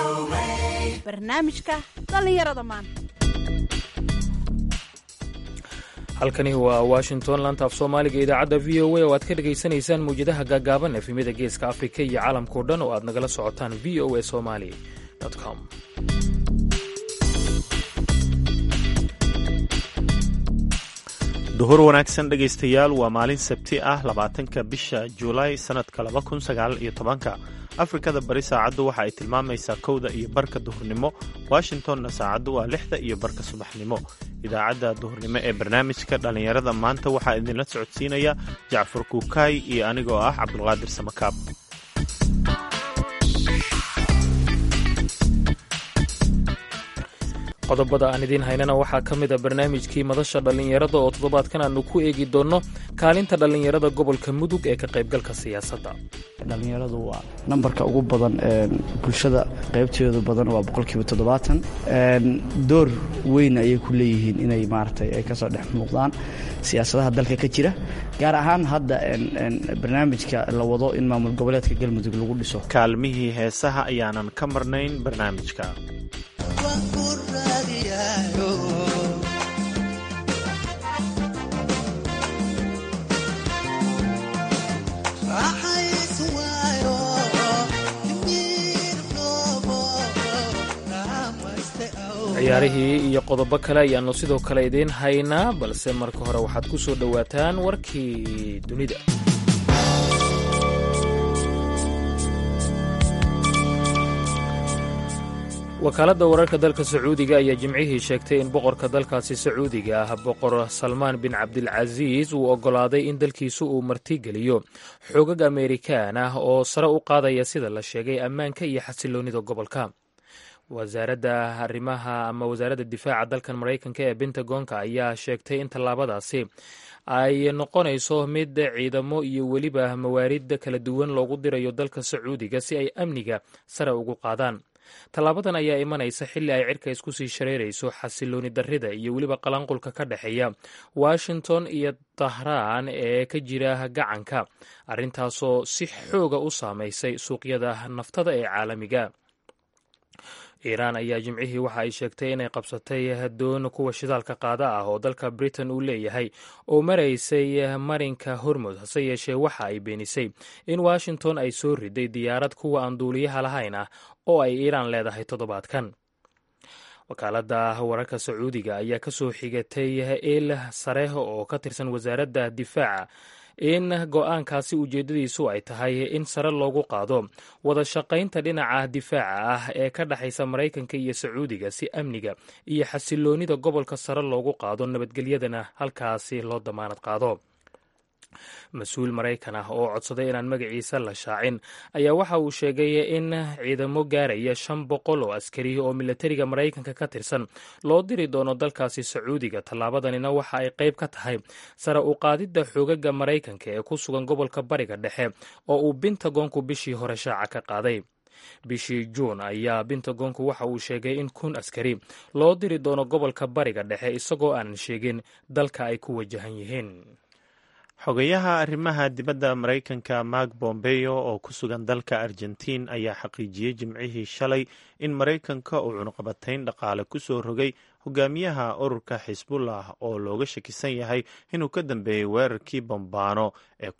barnaamijka dhallinyarada maanta halkani waa washington laanta af soomaaliga idaacadda v o a oo aad ka dhegaysanaysaan mawjadaha gaagaaban efemyada geeska afrika iyo caalamkao dhan oo aad nagala socotaan v o a somali com duhur wanaagsan dhegaystayaal waa maalin sabti ah labaatanka bisha juulaay sannadka laba kun sagaal iyo tobanka afrikada bari saacaddu waxa ay tilmaamaysaa kowda iyo barka duhurnimo washingtonna saacaddu waa lixda iyo barka subaxnimo idaacadda duhurnimo ee barnaamijka dhallinyarada maanta waxaa idinla socodsiinaya jacfar kuukaay iyo anigoo ah cabdulqaadir samakaab qodobada aan idiin haynana waxaa ka mid a barnaamijkii madasha dhallinyarada oo toddobaadkan aanu ku eegi doonno kaalinta dhallinyarada gobolka mudug ee ka qaybgalka siyaasadda dhallinyaradu waa nambarka ugu badan bulshada qaybteedu badan waa boqolkiiba toddobaatan door weyn ayay ku leeyihiin inay maaragtay ay kasoo dhex muuqdaan siyaasadaha dalka ka jira gaar ahaan hadda barnaamijka la wado in maamul goboleedka galmudug lagu dhiso kaalmihii heesaha ayaanan ka marnayn barnaamijka ciyaarihii iyo qodobo kale ayaannu sidoo kale idiin haynaa balse marka hore waxaad ku soo dhowaataan warkii dunida wakaaladda wararka dalka sacuudiga ayaa jimcihii sheegtay in boqorka dalkaasi sacuudiga ah boqor salmaan bin cabdilcasiis uu oggolaaday in dalkiisu uu martigeliyo xoogag ameerikaan ah oo sare u qaadaya sida la sheegay ammaanka iyo xasiloonnida gobolka wasaaradda arrimaha ama wasaaradda difaaca dalkan maraykanka ee bentagonka ayaa sheegtay in tallaabadaasi ay noqonayso mid ciidamo iyo weliba mawaarid kala duwan loogu dirayo dalka sacuudiga si ay amniga sare ugu qaadaan tallaabadan ayaa imanaysa xilli ay cirka isku sii shareerayso xasilooni darrida iyo weliba qalanqulka ka dhexeeya washington iyo tahraan ee ka jira gacanka arrintaasoo si xooga u saamaysay suuqyada naftada ee caalamiga iiraan ayaa jimcihii waxa ay sheegtay inay qabsatay doon kuwa shidaalka qaada ah oo dalka britain uu leeyahay oo maraysay marinka hormud hase yeeshee waxa ay beenisay in washington ay soo riday diyaarad kuwa aan duuliyaha lahayn ah oo ay iiraan leedahay toddobaadkan wakaaladda wararka sacuudiga ayaa ka soo xigatay il sare oo ka tirsan wasaaradda difaaca in go-aankaasi ujeeddadiisu ay tahay in sare loogu qaado wada shaqaynta dhinaca difaaca ah ee ka dhexaysa maraykanka iyo sacuudiga si amniga iyo xasiloonnida gobolka sare loogu qaado nabadgelyadana halkaasi loo damaanad qaado mas-uul maraykan ah oo codsaday inaan magaciisa la shaacin ayaa waxa uu sheegay in ciidamo gaaraya shan boqol oo askari oo milatariga maraykanka ka tirsan loo diri doono dalkaasi sacuudiga tallaabadanina waxa ay qayb ka tahay sare u qaadidda xoogaga maraykanka ee ku sugan gobolka bariga dhexe oo uu bintagonku bishii hore shaaca ka qaaday bishii juun ayaa bintagonku waxa uu sheegay in kun askari loo diri doono gobolka bariga dhexe isagoo aanan sheegin dalka ay ku wajahan yihiin xogayaha arrimaha dibadda maraykanka mark bombeyo oo ku sugan dalka argentiin ayaa xaqiijiyey jimcihii shalay in maraykanka uu cunuqabatayn dhaqaale ku soo rogay hogaamiyaha ururka xisbullah oo looga shakisan yahay inuu ka dambeeyey weerarkii bambaano ee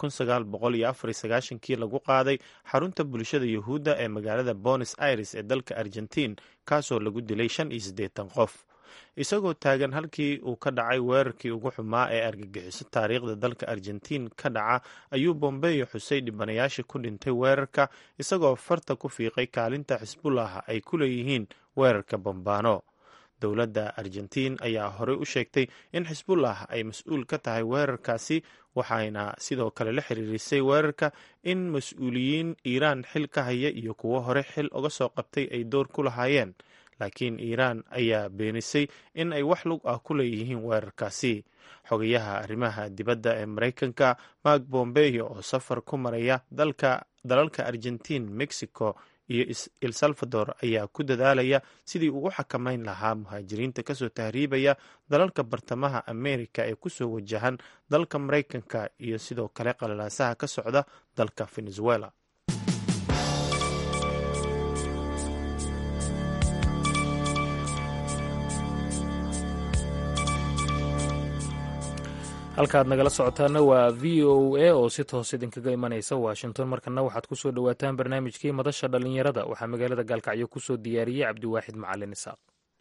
kii lagu qaaday xarunta bulshada yuhuudda ee magaalada bonos aires ee dalka argentiin kaasoo lagu dilay shan iyo siddeetan qof isagoo taagan halkii uu ka dhacay weerarkii ugu xumaa ee argagixiso taariikhda dalka argentiin ka dhaca ayuu bombeyo xusay dhibanayaasha ku dhintay weerarka isagoo farta ku fiiqay kaalinta xisbullah ay ku leeyihiin weerarka bambaano dowladda argentiin ayaa horey u sheegtay in xisbullah ay mas-uul ka tahay weerarkaasi waxayna sidoo kale la xiriirisay weerarka in mas-uuliyiin iiraan xil ka haya iyo kuwo hore xil uga soo qabtay ay door ku lahaayeen laakiin iiraan ayaa beenisay in ay wax lug ah ku leeyihiin weerarkaasi xogayaha arrimaha dibadda ee maraykanka mark bombeyo oo safar ku maraya dalalka argentiin mexico iyo el salvador ayaa ku dadaalaya sidii ugu xakamayn lahaa muhaajiriinta kasoo tahriibaya dalalka bartamaha amerika ee kusoo wajahan dalka maraykanka iyo sidoo kale qalalaasaha ka socda dalka venezuela halkaad nagala socotaana waa v o a oo si toos idinkaga imanaysa washington markana waxaad ku soo dhowaataan barnaamijkii madasha dhallinyarada waxaa magaalada gaalkacyo ku soo diyaariyey cabdiwaaxid macalin isaaq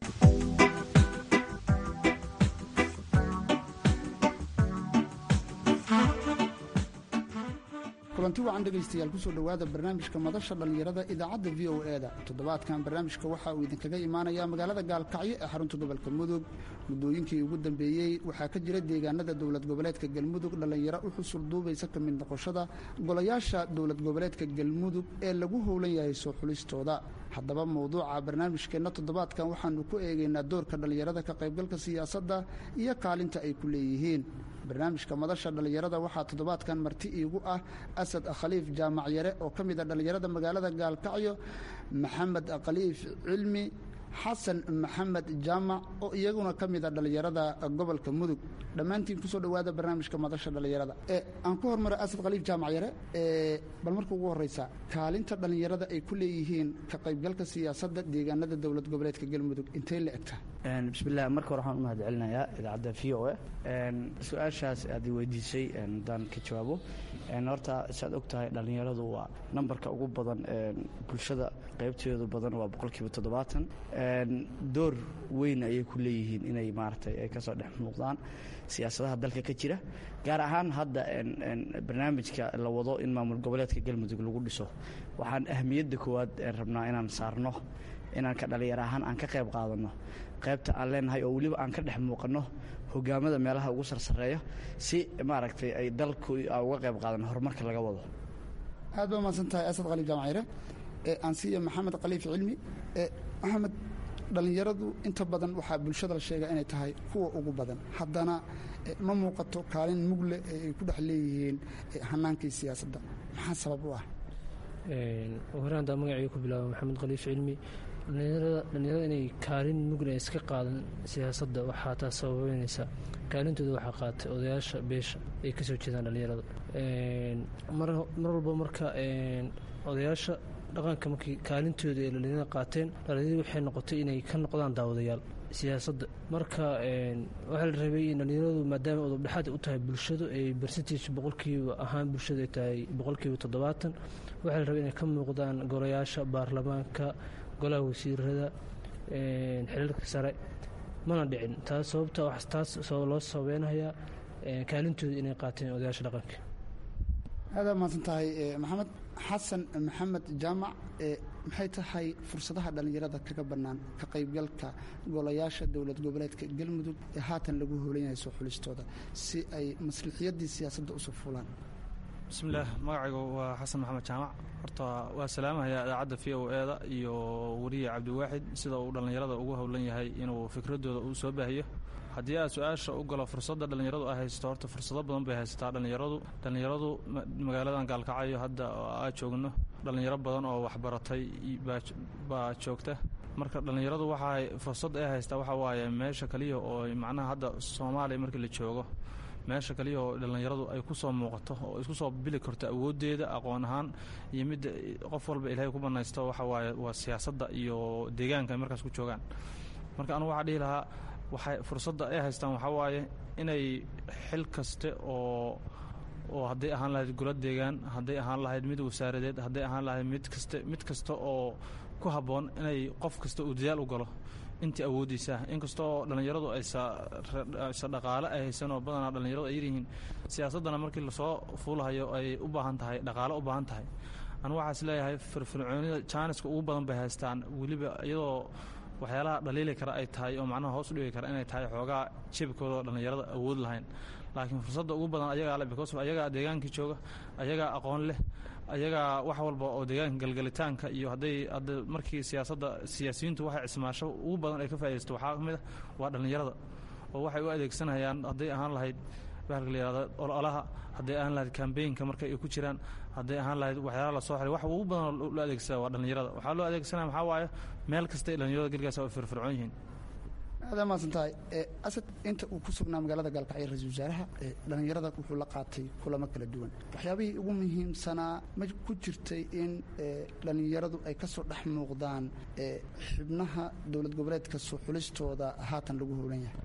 kulanti wacan dhegaystayaal kusoo dhowaada barnaamijka madasha dhallinyarada idaacadda v o e-da toddobaadkan barnaamijka waxa uu idinkaga imaanayaa magaalada gaalkacyo ee xarunta gobolka mudug muddooyinkii ugu dambeeyey waxaa ka jira deegaanada dowlad goboleedka galmudug dhallinyaro u xusul duubaysa ka mid noqoshada golayaasha dowlad goboleedka galmudug ee lagu howlan yahay soo xulistooda haddaba mowduuca barnaamijkeenna toddobaadkan waxaanu ku eegaynaa doorka dhallinyarada ka qaybgalka siyaasadda iyo kaalinta ay ku leeyihiin barnaamijka madasha dhallinyarada waxaa toddobaadkan marti iigu ah asad khaliif jaamac yare oo ka mid a dhallinyarada magaalada gaalkacyo maxamed khaliif cilmi xasan maxamed jaamac oo iyaguna ka mid a dhallinyarada gobolka mudug dhammaantiin kusoo dhowaada barnaamijka madasha dhallinyarada aan ku hormara asad khaliif jaamac yare bal marka ugu horeysa kaalinta dhallinyarada ay ku leeyihiin ka qaybgalka siyaasadda deegaanada dowlad goboleedka galmudug intay la egtaa bismillaah marka hore waxaan u mahad celinayaa idaacadda v o e su-aashaas aad i weydiisay haddaan ka jawaabo horta saad og tahay dhallinyaradu waa nambarka ugu badan bulshada qaybteedu badan waa boqolkiiba toddobaatan door weyn ayay ku leeyihiin inay maaragtay ay kasoo dhex muuqdaan siyaasadaha dalka ka jira gaar ahaan hadda barnaamijka la wado in maamul goboleedka galmudug lagu dhiso waxaan ahmiyadda koowaad rabnaa inaan saarno inaan ka dhallinyar ahaan aan ka qayb qaadanno qaybta aan leenahay oo weliba aan ka dhex muuqanno hogaamada meelaha ugu sarsareeya si maaragtay ay dalku uga qayb qaadan horumarka laga wado aad baa mahadsan tahay asad khaliif jaamacire aansiiya maxamed khaliif cilmi maxamed dhallinyaradu inta badan waxaa bulshada la sheegaa inay tahay kuwa ugu badan haddana ma muuqato kaalin mugle ee ay ku dhex leeyihiin hanaankii siyaasadda maxaa sabab u ah hore haddaa magacii ku bilaaba maxamed khaliif cilmi dhalinyarada inay kaalin mugna iska qaadan siyaasadda waxaa taas sababeynaysa kaalintooda waxaa qaatay odayaasha beesha ay kasoo jeedaan dhalinyarada mar walba marka odayaasha dhaqanka markii kaalintooda ay dhalinyarada qaateen dhalinyaradi waxay noqotay inay ka noqdaan daawadayaal siyaasadda marka waxaa la rabay in dhalinyaradu maadaama udubdhexaad u tahay bulshadu ay bersentage boqolkiiba ahaan bulshadu ay tahay boqolkiiba toddobaatan waxaa la rabay inay ka muuqdaan golayaasha baarlamaanka golaha wasiirada xilalka sare mana dhicin taas sababta taas loo sababeynayaa kaalintooda inay qaateen odayaasha dhaqanka aada mahadsan tahay maxamed xasan maxamed jaamac maxay tahay fursadaha dhallinyarada kaga bannaan ka qaybgalka golayaasha dowlad goboleedka galmudug ee haatan lagu hoolan yahay soo xulistooda si ay maslixiyadii siyaasadda usoo fulaan bismillaah magacaygu waa xasan maxamed jaamac horta waa salaamahayaa idaacadda v o e da iyo weriye cabdiwaaxid sida uu dhallinyarada ugu howlan yahay inuu fikradooda uu soo baahiyo haddii aad su-aasha u galo fursadda dhallinyaradu ay haysato horta fursado badan bay haysataa dhallinyaradu dhallinyaradu magaaladan gaalkacyo hadda aa joogno dhallinyaro badan oo waxbaratay baa joogta marka dhallinyaradu waxaa fursad ay haystaa waxaa waaye meesha kaliya oo macnaha hadda soomaaliya markii la joogo meesha kaliya oo dhallinyaradu ay ku soo muuqato oo isku soo bili karto awooddeeda aqoon ahaan iyo midda qof walba ilaahay ku banaysto waxa waaye waa siyaasadda iyo deegaanka ay markaas ku joogaan marka anugu waxaa dhihi lahaa waxay fursadda ay haystaan waxaa waaye inay xil kaste oo oo hadday ahaan lahayd golo deegaan hadday ahaan lahayd mid wasaaradeed hadday ahaan lahayd mid kaste mid kasta oo ku habboon inay qof kasta uu dadaal u galo intii awooddiisa inkasta oo dhallinyaradu aysa dhaqaale ay haysan oo badanaa dhallinyaradu ay yaryihiin siyaasaddana markii lasoo fuulahayo ay u baahan tahay dhaqaale u baahan tahay anu waxaa is leeyahay firfircoonida jaaniska ugu badan bay haystaan weliba iyadoo waxyaalaha dhaliili kara ay tahay oo macnaha hoos u dhigi kara inay tahay xoogaa jebkooda oo dhallinyarada awood lahayn laakiin fursadda ugu badan ayagaa le because ayagaa deegaankii jooga ayagaa aqoon leh ayagaa wax walba oo deegaanka galgalitaanka iyo hadday hadda markii siyaasadda siyaasiyiintu waxay cismaasho ugu badan ay ka faa'idaysto waxaa ka mid ah waa dhallinyarada oo waxay u adeegsanayaan hadday ahaan lahayd bahalka la yihahda ololaha hadday ahaan lahayd kambeynka marka ay ku jiraan hadday ahaan lahayd waxyaalaha lasoo xiray wax ugu badan loo adeegsada waa dhallinyarada waxaa loo adeegsanaya waxaa waaye meel kasta ay dhallinyarada gelgaas ay firfircoon yihiin aada mahadsan tahay asad inta uu ku sugnaa magaalada gaalkacyo ra-isul wasaaraha dhallinyarada wuxuu la qaatay kulamo kala duwan waxyaabihii ugu muhiimsanaa ma ku jirtay in dhallinyaradu ay ka soo dhex muuqdaan xubnaha dowlad goboleedka soo xulistooda haatan lagu howlan yahay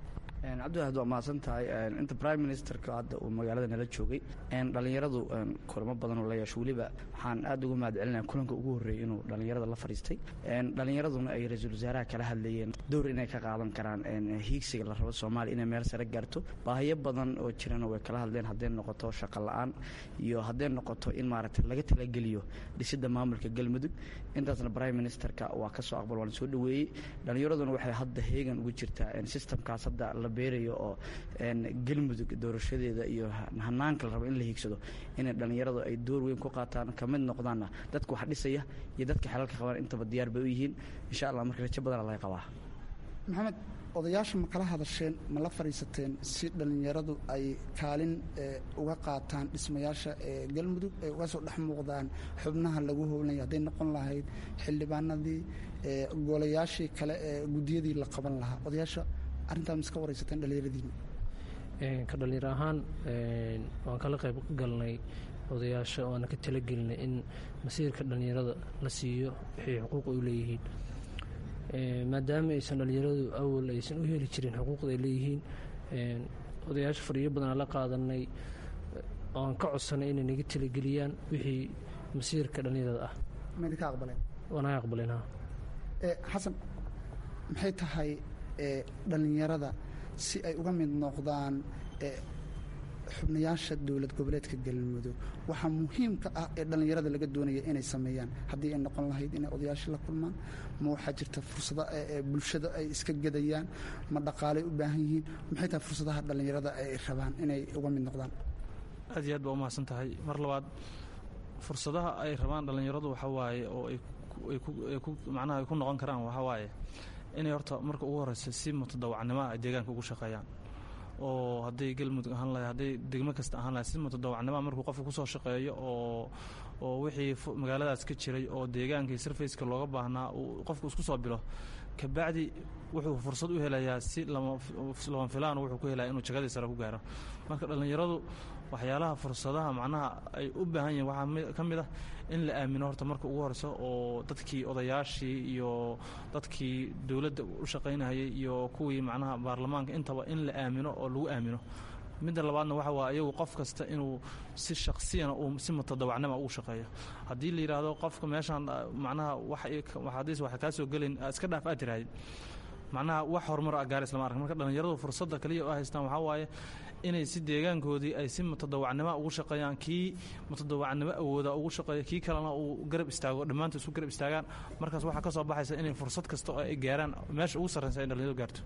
cabdiwaxid waa mahadsan tahay inta prime ministerka hadda uu magaalada nala joogay dhallinyaradu kulamo badan oo la yeesho weliba waxaan aad uga mahad celinaya kulanka ugu horreeyey inuu dhallinyarada la fadhiistay dhallinyaraduna ay ra-iisul wasaaraha kala hadlayeen dowr inay ka qaadan karaan hiigsiga la rabo soomaaliya inay meel sare gaarto baahiyo badan oo jirana way kala hadleen hadday noqoto shaqo la-aan iyo hadday noqoto in maaragtay laga talageliyo dhisidda maamulka galmudug intaasna prime ministerka waa ka soo aqbal waan soo dhoweeyey dhallinyaraduna waxay hadda heegan ugu jirtaa systemkaas hadda la beerayo oo galmudug doorashadeeda iyo hanaanka la rabo in la hiigsado inay dhallinyaradu ay door weyn ku qaataan ka mid noqdaanna dadka wax dhisaya iyo dadka xelalka qabaan intaba diyaar bay u yihiin insha allah marka rajo badana laga qabaa maxamed odayaasha ma kala hadasheen ma la fadhiisateen si dhallinyaradu ay kaalin uga qaataan dhismayaasha galmudug ay uga soo dhex muuqdaan xubnaha lagu howlnaya hadday noqon lahayd xildhibaanadii golayaashii kale ee guddiyadii la qaban lahaa odayaasha arrintaa ma iska waraysateen dhallinyaradiina ka dhallinyar ahaan waan kala qayb galnay odayaasha waana ka talagelinay in masiirka dhallinyarada la siiyo wixii xuquuq ay u leeyihiin maadaama aysan dhallinyaradu awal aysan u heli jirin xuquuqda ay leeyihiin odayaasha fadhiyo badanaa la qaadanay oan ka codsanay inay naga talageliyaan wixii masiirka dhallinyarada ah maydinka aqbaleen waanaga aqbaleen ha xasan maxay tahay dhallinyarada si ay uga mid noqdaan xubnayaasha dowlad goboleedka galmudug waxaa muhiimka ah ee dhallinyarada laga doonaya inay sameeyaan haddii ay noqon lahayd inay odayaasha la kulmaan ma waxaa jirta fursado bulshada ay iska gedayaan ma dhaqaalay u baahan yihiin maxay tahay fursadaha dhallinyarada ay rabaan inay uga mid noqdaan aad iyo aad baa umahadsan tahay mar labaad fursadaha ay rabaan dhallinyaradu waxaa waaye oo ay ku macnaha ay ku noqon karaan waxaa waaye inay horta marka ugu horeysa si mutadawacnimoa ay deegaanka ugu shaqeeyaan oo hadday galmudug ahaan lahay hadday degmo kasta ahaan lahay si mutadawacnimoa markuu qofka kusoo shaqeeyo oo oo wixii magaaladaas ka jiray oo deegaankii sarfaceka looga baahnaa uu qofku isku soo bilo kabacdi wuxuu fursad u helayaa si lama filaan wuxuu ku helaya inuu jagadii sare ku gaaro marka dhallinyaradu waxyaalaha fursadaha macnaha ay u baahan yihin waxaa ka mid ah in la aamino horta marka ugu horeyso oo dadkii odayaashii iyo dadkii dowladda u shaqaynahayay iyo kuwii macnaha baarlamaanka intaba in la aamino oo lagu aamino midda labaadna waxa waa iyagu qof kasta inuu si shaksiyana uu si mutadawacnima ugu shaqeeyo haddii la yidhaahdo qofka meeshaan macnaha waxadiis waxa kaa soo gelayn iska dhaaf aad tirahdid macnaha wax horumar a gaari islama ark marka dhallinyaradu fursadda kaliya u haystaan waxaa waaye inay si deegaankoodii ay si mutadawacnimo ugu shaqeeyaan kii mutadawacnimo awooda ugu shaqeeyo kii kalena uu garab istaago dhammaantood isku garab istaagaan markaas waxaa ka soo baxaysa inay fursad kasta oo ay gaaraan meesha ugu sarreysa ay dhallinyaradu gaarto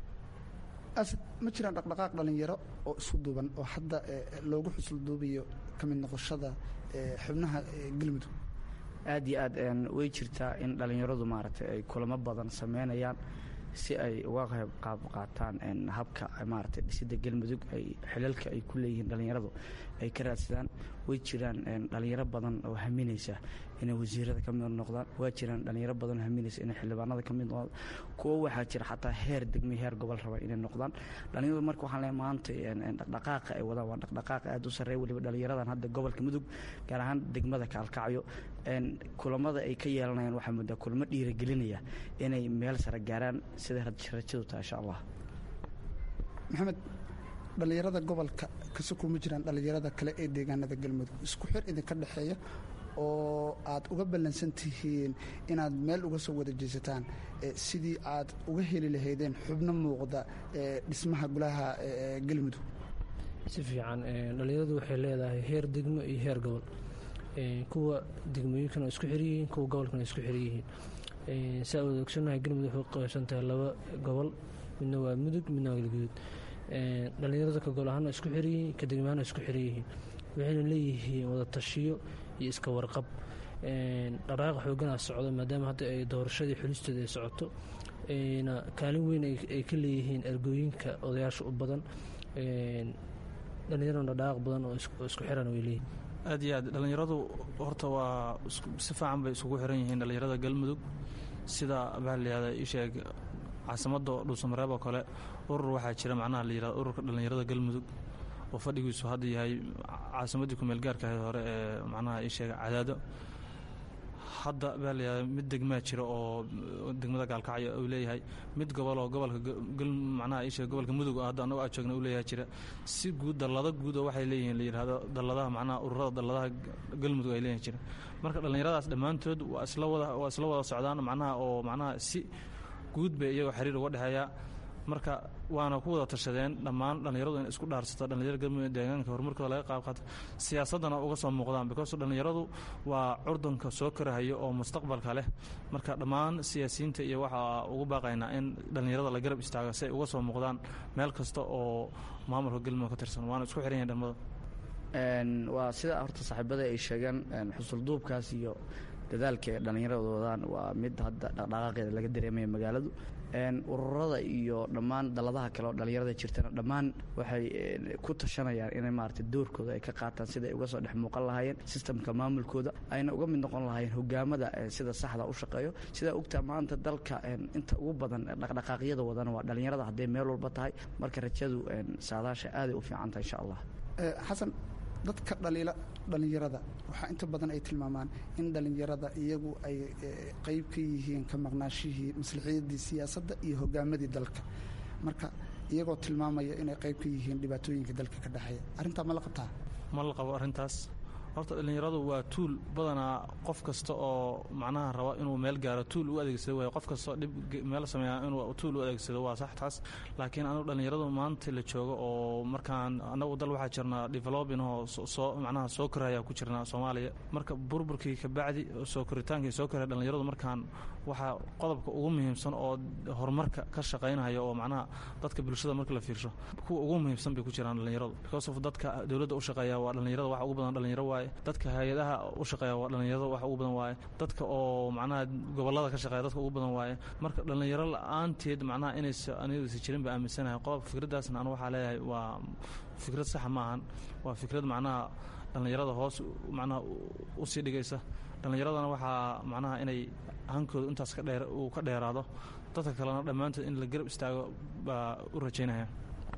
asad ma jiraan dhaqdhaqaaq dhallinyaro oo isku duuban oo hadda loogu xusulduubayo ka mid noqoshada xubnaha galmudug aad iyo aad way jirtaa in dhallinyaradu maaragtay ay kulamo badan sameynayaan si ay uga qayb qaab qaataan habka maaragtay dhisidda galmudug ay xilalka ay ku leeyihiin dhallinyaradu ay ka raadsadaan way jiraan dhallinyaro badan oo haminaysa inay wasiirada ka mid noqdaan waa jiraan dhallinyaro badan oo haminaysa inay xildhibaanada ka mid noqdaan kuwo waxaa jira xataa heer degme heer gobol raba inay noqdaan dhallinyaradu marka waxaan leeyahay maanta dhaqdhaqaaqa ay wadaan waa dhaqdhaqaaq aad u sarreeya weliba dhallinyaradan hadda gobolka mudug gaar ahaan degmada kaalkacyo kulamada ay ka yeelanayaan waxaa muddaa kulamo dhiiragelinaya inay meel sare gaaraan sida rajadu tahay insha allah maxamed dhallinyarada gobolka kase kuma jiraan dhallinyarada kale ee deegaanada galmudug isku xir idinka dhexeeya oo aad uga ballansan tihiin inaad meel uga soo wada jeesataan sidii aad uga heli lahaydeen xubno muuqda dhismaha golaha galmudug si fiican dhallinyaradu waxay leedahay heer degmo iyo heer gobol kuwa degmooyinkana isku xiryihiin kuwa gobolkana isku xiryihiin saa wada ogsonahay galmudug waxay qaybsan tahay laba gobol midna waa mudug midna waa galguduud dhallinyarada ka gol ahaana isku xiryihiin ka degmaana isku xiranyihiin waxayna leeyihiin wada tashiyo iyo iska warqab dhaqaaq xooganaa socdo maadaama hadda ay doorashadii xulisteeda ay socoto na kaalin weyn ay ka leeyihiin ergooyinka odayaasha u badan dhallinyarana dhaqaaq badan oo isku xiran way leeyihin aad iyo aad dhallinyaradu horta waa si fiican bay isugu xiran yihiin dhallinyarada galmudug sida baa layihahda isheeg caasimadda dhuusamareeb oo kale urur waxaa jira macnaha la yihahdo ururka dhallinyarada galmudug oo fadhigiisu hadda yahay caasimaddii kumeel gaarka ahayd hore ee macnaha isheega cadaado hadda baa layahay mid degmaa jira oo degmada gaalkacyo uu leeyahay mid gobol oo gobolka macnaha isha gobolka mudug hadda annago aa joogna uu leeyahay jira si guud dallado guud oo waxay leeyihiin la yidhaahdo dalladaha macnaha ururada dalladaha galmudug ay leeyihin jira marka dhallinyaradaas dhammaantood waa isla wada waa isla wada socdaan macnaha oo macnaha si guud bay iyagoo xiriir uga dhexeeya marka waana ku wada tashadeen dhammaan dhallinyaradu in isku dhaarsato dhallinyarada galmudug deegaanka horumarkooda laga qaab qaato siyaasaddana uga soo muuqdaan because dhallinyaradu waa curdunka soo korahayo oo mustaqbalka leh marka dhammaan siyaasiyiinta iyo waxaa ugu baaqaynaa in dhallinyarada la garab istaago si ay uga soo muuqdaan meel kasta oo maamulka galmudug ka tirsan waana isku xiran yahin dhalmada waa sida horta saaxiibada ay sheegeen xusulduubkaas iyo dadaalka ee dhallinyarada wadaan waa mid hadda dhaqdhaqaaqeeda laga dareemaya magaaladu ururada iyo dhammaan dalladaha kale oo dhallinyarada jirtana dhammaan waxay ku tashanayaan inay maaragtay doorkooda ay ka qaataan sida ay uga soo dhex muuqan lahaayeen sistamka maamulkooda ayna uga mid noqon lahaayeen hogaamada sida saxda u shaqeeyo sidaa ogtaa maanta dalka inta ugu badan dhaqdhaqaaqyada wadana waa dhallinyarada hadday meel walba tahay marka rajadu saadaasha aaday u fiican tahay insha allah xasan dadka dhaliila dhallinyarada waxaa inta badan ay tilmaamaan in dhallinyarada iyagu ay qayb ka yihiin ka maqnaashihii maslaxiyadii siyaasadda iyo hogaamadii dalka marka iyagoo tilmaamaya inay qayb ka yihiin dhibaatooyinka dalka ka dhexeeya arrintaa ma la qabtaa ma la qabo arrintaas horta dhallinyaradu waa tuul badanaa qof kasta oo macnaha raba inuu meel gaaro tuul u adeegsado waay qof kastoo dhib meel sameeya inuu tuul u adeegsado waa sax taas laakiin anigu dhallinyaradu maanta la joogo oo markaan annagu dal waxaa jirnaa developing oo soo macnaha soo koraya ku jirnaa soomaaliya marka burburkii kabacdi soo koritaankii soo koraya dhallinyaradu markaan waxaa qodobka ugu muhiimsan oo horumarka ka shaqaynaya oo macnaha dadka bulshada marka la fiirsho kuwa ugu muhiimsan bay ku jiraan dhallinyaradu because of dadka dowladda u shaqeeya waa dhallinyarada waxa ugu badan dhallinyaro waaye dadka hay-adaha u shaqeeya waa dhallinyarada wax ugu badan waaye dadka oo macnaha gobollada ka shaqeeya dadka ugu badan waaye marka dhallinyaro la-aanteed macnaha inaysa anigasa jirin ba aaminsanahay qodob fikraddaasna anu waxaa leeyahay waa fikrad saxa ma ahan waa fikrad macnaha dhallinyarada hoos macnaha usii dhigaysa dhallinyaradana waxaa macnaha inay hankooda intaas ka dheer uu ka dheeraado dadka kalena dhammaantood in la garab istaago baa u rajaynaya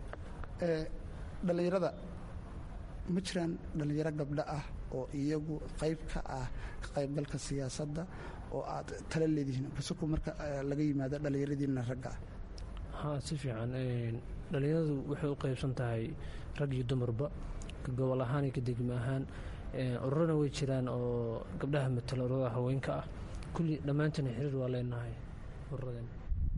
dhallinyarada ma jiraan dhallinyaro gabdho ah oo iyagu qayb ka ah ka qaybgalka siyaasadda oo aad tala leedihiin kasuku marka laga yimaado dhallinyaradiina ragga ah haa si fiican dhallinyaradu waxay u qaybsan tahay rag iyo dumarba ka gobol ahaan iyo ka degmo ahaan ururana way jiraan oo gabdhaha matala ururada haweenka ah kulli dhammaantina xiriir waa leenahay ururadan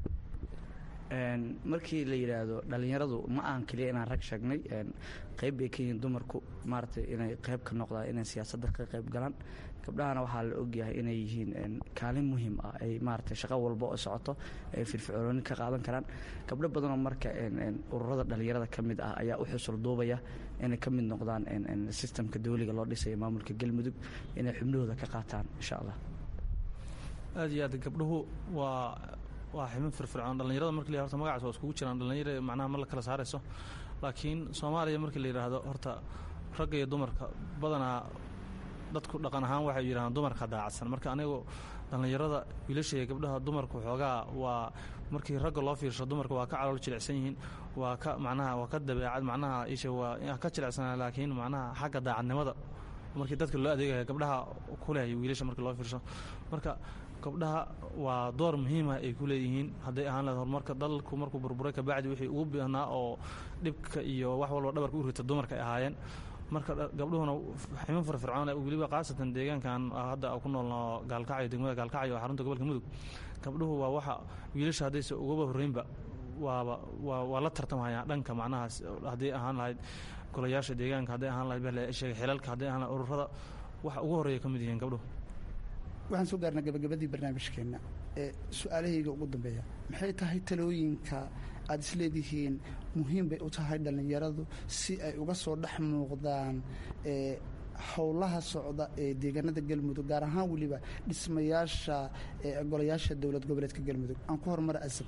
markii la yidhaahdo dhallinyaradu ma ahan keliya inaan rag sheegnay qayb bay ka yihiin dumarku maaragtay inay qayb ka noqdaan inay siyaasadda ka qayb galaan gabdhahana waxaa la ogyahay inay yihiin kaalin muhiim ah ay maaragtay shaqo walba oo socoto ay firfircooni ka qaadan karaan gabdho badanoo marka ururada dhallinyarada ka mid ah ayaa u xusul duubaya inay ka mid noqdaan sistamka dawliga loo dhisaya maamulka galmudug inay xubnahooda ka qaataan insha allah aad iyo aad gabdhuhu waa waa ximin firfircoon dhallinyarada marki la horta magacaas waa iskugu jiraan dhallinyara macnaha ma la kala saarayso laakiin soomaaliya markii la yidhaahdo horta ragga iyo dumarka badanaa dadku dhaqan ahaan waxay yidhahdaan dumarka daacadsan marka anigu dhallinyarada wiilasha iyo gabdhaha dumarku xoogaa waa markii ragga loo fiirsho dumarka waa ka calool jilicsan yihiin waa ka macnaha waa ka dabeecad macnaha isha waa ka jilicsanaa laakiin macnaha xagga daacadnimada markii dadka loo adeegaya gabdhaha kuleh wiilasha markii loo fiirsho marka gabdhaha waa door muhiimah ay ku leeyihiin hadday ahaan lahed horumarka dalku markuu burburay kabacdi wixii ugu bihnaa oo dhibka iyo wax walba dhabarka u rita dumarka ay ahaayeen marka gabdhuhuna ximin firfircoon weliba khaasatan deegaankan hadda ku noolno gaalkacyo degmada gaalkacyo oo xarunta gobolka mudug gabdhuhu waa waxa wiilasha haddayse ugaba horreynba waaba waa waa la tartamhayaan dhanka macnahaas hadday ahaan lahayd golayaasha deegaanka hadday ahaan lahayd sheega xilalka hadday ahaan lahayd ururada waxa ugu horreeya ka mid yihiin gabdhuhu waxaan soo gaarnaa gabagabadii barnaamijkeenna ee su-aalahayga ugu dambeeya maxay tahay talooyinka aad isleedihiin muhiim bay u tahay dhallinyaradu si ay uga soo dhex muuqdaan howlaha socda ee deegaanada galmudug gaar ahaan weliba dhismayaasha golayaasha dowlad goboleedka galmudug aan ku horumara asab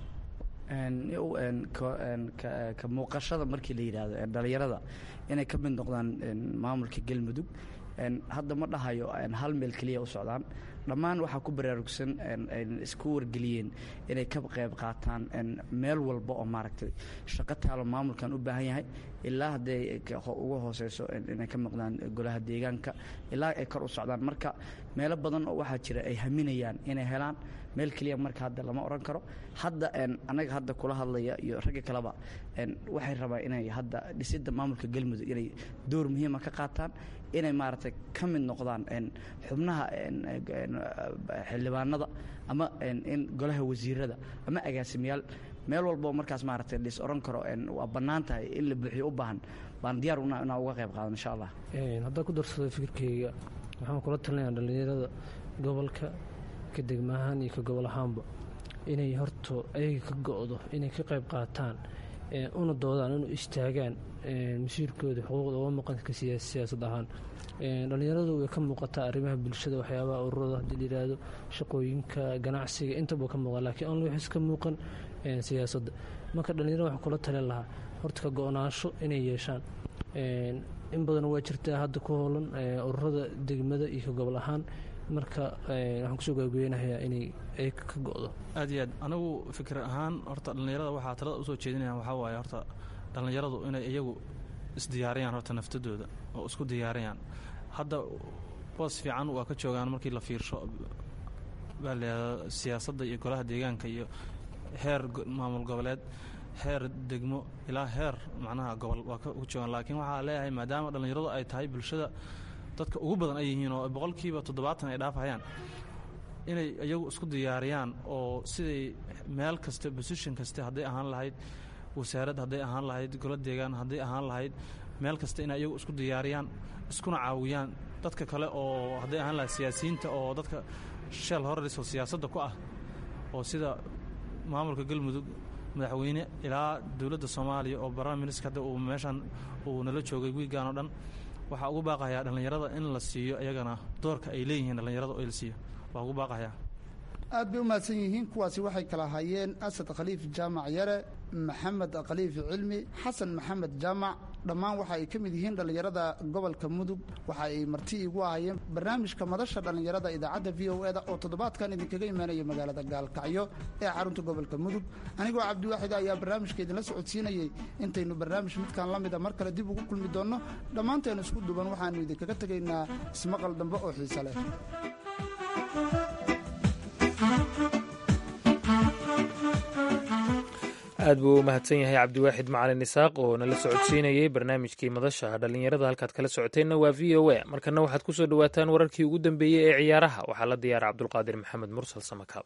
ka muuqashada markii la yidhaahdo dhallinyarada inay ka mid noqdaan maamulka galmudug hadda ma dhahayo hal meel keliya u socdaan dhammaan waxaa ku baraarugsan isku wargeliyeen inay ka qayb qaataan meel walba oo maaragtay shaqo taalo maamulkan u baahan yahay ilaa hadday uga hooseyso inay ka maqdaan golaha deegaanka ilaa ay kor u socdaan marka meelo badan oo waxaa jira ay haminayaan inay helaan meel keliya marka hadda lama odhan karo hadda annaga hadda kula hadlaya iyo ragga kaleba waxay rabaan inay hadda dhisidda maamulka galmudug inay door muhiima ka qaataan inay maaragtay ka mid noqdaan xubnaha xildhibaanada ama in golaha wasiirada ama agaasimayaal meel walboo markaas maaragtay dhis odhan karo waa bannaan tahay in la buuxiyo u baahan baan diyaar inaan uga qayb qaadan insha allah haddaan ku darsado fikirkeyga waxaan kula talinayaa dhallinyarada gobolka ka degma ahaan iyo ka gobol ahaanba inay horto ayaga ka go-do inay ka qayb qaataan una doodaan inu istaagaan masiirkooda xuquuqda uga maqanka siyaasad ahaan dhallinyaradu way ka muuqataa arrimaha bulshada waxyaabaha ururada haddii la yidhaahdo shaqooyinka ganacsiga intaba ka muuqan laakiin only waxis ka muuqan siyaasadda marka dhallinyarada waxaa kula talin lahaa horta ka go-naansho inay yeeshaan in badan waa jirtaa hadda ku hoolan ururada degmada iyo ka gobol ahaan marka waxaan kusoo gaagooyanayaa inay ay ka go-do aad iyo aad anigu fikir ahaan horta dhallinyarada waxaa talada usoo jeedinayaan waxaa waaye horta dhallinyaradu inay iyagu isdiyaariyaan horta naftadooda oo isku diyaariyaan hadda boos fiican waa ka joogaan markii la fiirsho baa layihahdaa siyaasadda iyo golaha deegaanka iyo heer maamul goboleed heer degmo ilaa heer macnaha gobol waa ka joogaan laakiin waxaa leeyahay maadaama dhallinyaradu ay tahay bulshada dadka ugu badan ay yihiin oo boqolkiiba toddobaatan ay dhaafayaan inay iyagu isku diyaariyaan oo siday meel kasta bosition kaste hadday ahaan lahayd wasaarad hadday ahaan lahayd golo deegaan hadday ahaan lahayd meel kasta inay iyagu isku diyaariyaan iskuna caawiyaan dadka kale oo hadday ahaan lahayd siyaasiyiinta oo dadka sheel horariso siyaasadda ku ah oo sida maamulka galmudug madaxweyne ilaa dowladda soomaaliya oo barlama ministr hadda uu meeshan uu nala joogay wiigaan oo dhan waxaa ugu baaqayaa dhallinyarada in la siiyo iyagana doorka ay leeyihiin dhallinyarada oo la siiyo waa ugu baaqayaa aad bay u mahadsan yihiin kuwaasi waxay kala hayeen asad khaliif jaamac yare maxamed khaliif cilmi xasan maxamed jaamac dhammaan waxa ay ka mid yihiin dhallinyarada gobolka mudug waxa ay marti igu ahayeen barnaamijka madasha dhallinyarada idaacadda v o eda oo toddobaadkan idinkaga imaanaya magaalada gaalkacyo ee xarunta gobolka mudug anigoo cabdiwaaxid ayaa barnaamijka idinla socodsiinayey intaynu barnaamij midkan la mida mar kale dib ugu kulmi doonno dhammaanteenu isku duban waxaannu idinkaga tegaynaa ismaqal dambe oo xiise leh aad buu u mahadsan yahay cabdiwaaxid macalin isaaq oo nala socodsiinayey barnaamijkii madasha dhallinyarada halkaad kala socoteenna waa v o a markana waxaad ku soo dhowaataan wararkii ugu dambeeyey ee ciyaaraha waxaa la diyaara cabdulqaadir maxamed mursal samakaab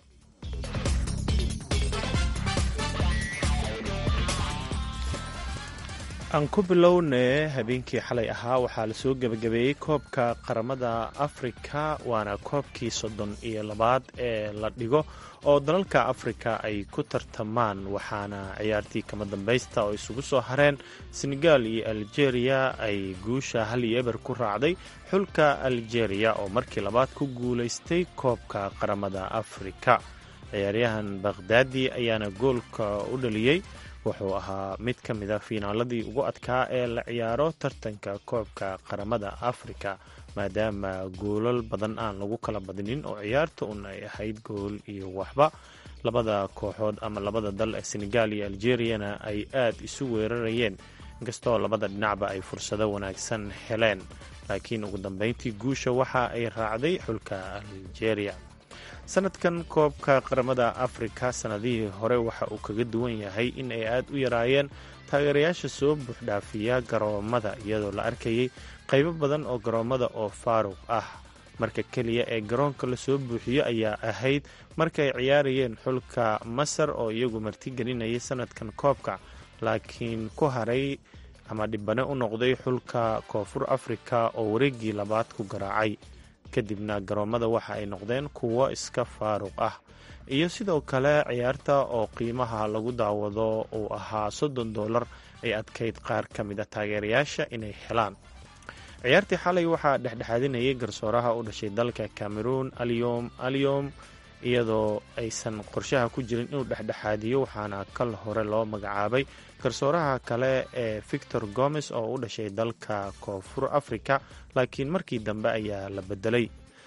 aan ku bilownee habeenkii xalay ahaa waxaa lasoo gebagabeeyey koobka qaramada afrika waana koobkii soddon iyo labaad ee la dhigo oo dalalka afrika ay ku tartamaan waxaana ciyaartii kama dambaysta oo isugu soo hareen senegal iyo algeria ay guusha hal iyo eber ku raacday xulka algeria oo markii labaad ku guulaystay koobka qaramada afrika ciyaaryahan bakhdaadi ayaana goolka u dhaliyey wuxuu ahaa mid ka mid a fiinaaladii ugu adkaa ee la ciyaaro tartanka koobka qaramada afrika maadaama goolal badan aan lagu kala badinin oo ciyaarta un ay ahayd gool iyo waxba labada kooxood ama labada dal ee senegal iyo algeriyana ay aad isu weerarayeen inkastoo labada dhinacba ay fursado wanaagsan heleen laakiin ugu dambeyntii guusha waxa ay raacday xulka algeria sanadkan koobka qaramada afrika sanadihii hore waxa uu kaga duwan yahay in ay aad u yaraayeen taageerayaasha soo buuxdhaafiya garoomada iyadoo la arkayay qaybo badan oo garoommada oo faaruq ah marka keliya ee garoonka lasoo buuxiyo ayaa ahayd marka ay ciyaarayeen xulka masar oo iyagu martigelinayay sanadkan koobka laakiin ku haray ama dhibane u noqday xulka koonfur afrika oo wareegii labaad ku garaacay kadibna garoommada waxa ay noqdeen kuwo iska faaruq ah iyo sidoo kale ciyaarta oo qiimaha lagu daawado uu ahaa soddon dollar ay adkayd qaar ka mid a taageerayaasha inay helaan ciyaartii xalay waxaa dhexdhexaadinayay garsooraha u dhashay dalka cameroon alyom alyom iyadoo aysan qorshaha ku jirin inuu dhexdhexaadiyo waxaana kal hore loo magacaabay garsooraha kale ee victor gomes oo u dhashay dalka koonfur africa laakiin markii dambe ayaa la bedelay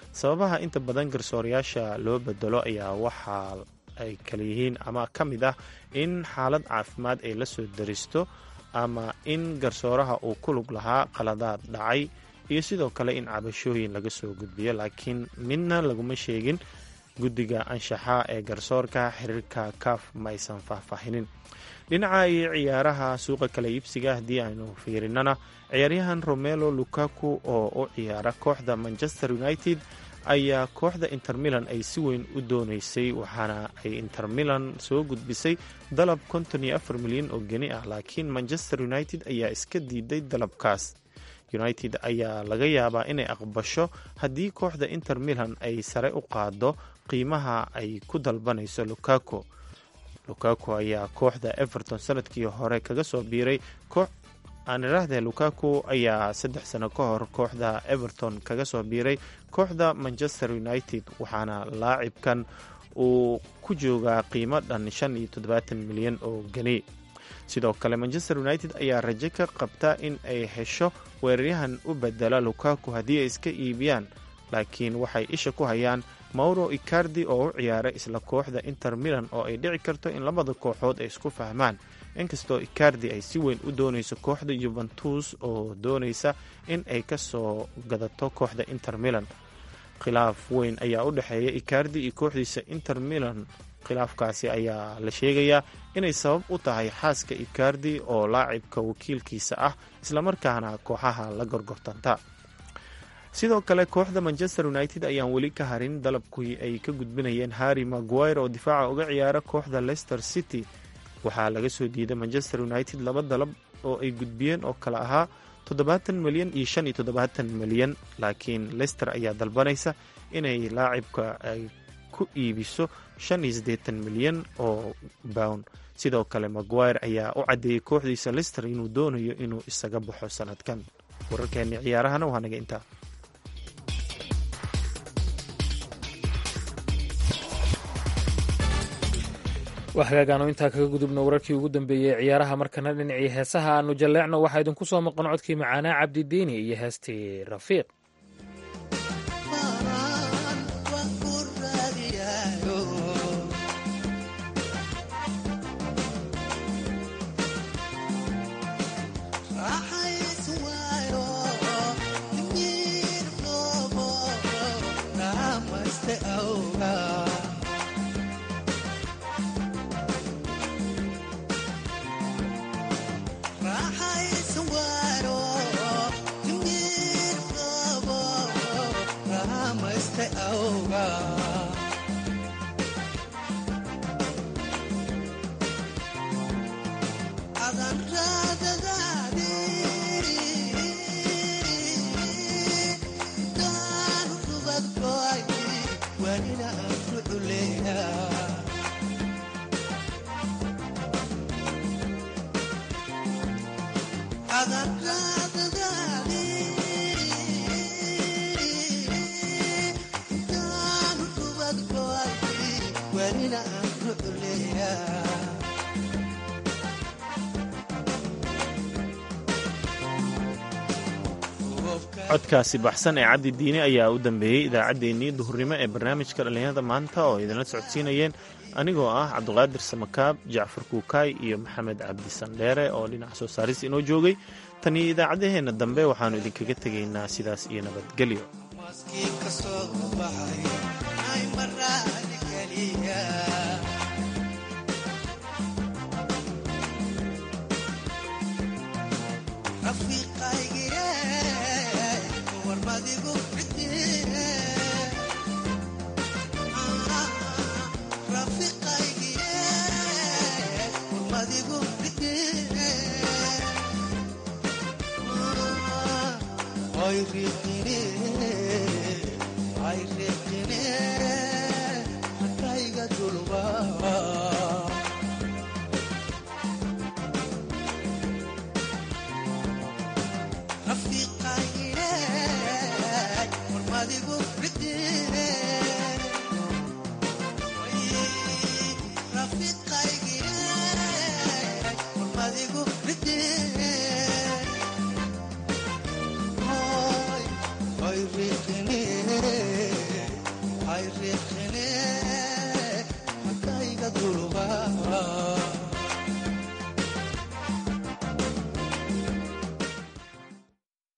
sababaha inta badan garsoorayaasha loo bedelo ayaa waxaa ay kala yihiin ama ka mid ah in xaalad caafimaad ay la soo daristo ama in garsooraha uu ku lug lahaa qaladaad dhacay iyo sidoo kale in cabashooyin laga soo gudbiyo laakiin midna laguma sheegin guddiga anshaxa ee garsoorka xiriirka kaaf ma aysan faahfaahinin dhinaca iyo ciyaaraha suuqa kala iibsiga haddii aynu fiirinana ciyaaryahan romelo lukaku oo u ciyaara kooxda manchester united ayaa kooxda inter milan ay si weyn u doonaysay waxaana ay inter milan soo gudbisay dalab konton iyo afar milyan oo geni ah laakiin manchester united ayaa iska diiday dalabkaas united ayaa laga yaabaa inay aqbasho haddii kooxda inter milan ay sare u qaado qiimaha ay ku dalbanayso lukaku lukaku ayaa kooxda everton sanadkii hore kaga soo biiray aan idhaahdee lukaku ayaa saddex sano ka hor kooxda everton kaga soo biiray kooxda manchester united waxaana laacibkan uu ku joogaa qiimo dhan shan iyo toddobaatan milyan oo geni sidoo kale manchester united ayaa rajo ka qabta in ay hesho weeraryahan u bedela lukaku haddii ay iska iibiyaan laakiin waxay isha ku hayaan mauro icardi oo u ciyaara isla kooxda inter milan oo ay dhici karto in labada kooxood ay isku fahmaan inkastoo icardi ay si weyn u doonayso kooxda yuventus oo doonaysa in ay ka soo gadato kooxda inter milan khilaaf weyn ayaa u dhexeeya icardi iyo kooxdiisa inter milan khilaafkaasi ayaa la sheegayaa inay sabab u tahay xaaska icardi oo laacibka wakiilkiisa ah islamarkaana kooxaha la gorgortanta sidoo kale kooxda manchester united ayaan weli ka harin dalabkii ay ka gudbinayeen harry maguire oo difaaca uga ciyaara kooxda leicester city waxaa laga soo diiday manchester united laba dalab oo ay gudbiyeen oo kale ahaa toddobaatan milyan iyo shan iyo toddobaatan milyan laakiin leicester ayaa dalbanaysa inay laacibka ay ku iibiso shan iyo siddeetan milyan oo bound sidoo kale maguire ayaa u caddeeyey kooxdiisa leicester inuu doonayo inuu isaga baxo sanadkan wararkeeni ciyaarahana waa naga intaa waa hagaagaanu intaa kaga gudubno wararkii ugu dambeeyey ee ciyaaraha markana dhinacii heesaha aanu jalleecno waxaa idinku soo maqan codkii macaanaa cabdidiini iyo heestii rafiiq codkaasi baxsan ee cabdi diini ayaa u dambeeyey idaacaddeenii duhurnimo ee barnaamijka dhallinyarada maanta oo idinla socodsiinayeen anigoo ah cabduqaadir samakaab jacfar kuukaay iyo maxamed cabdi sandheere oo dhinaca soo saaris inoo joogay tan iyo idaacaddaheenna dambe waxaannu idinkaga tegaynaa sidaas iyo nabadgelyo Rafiqai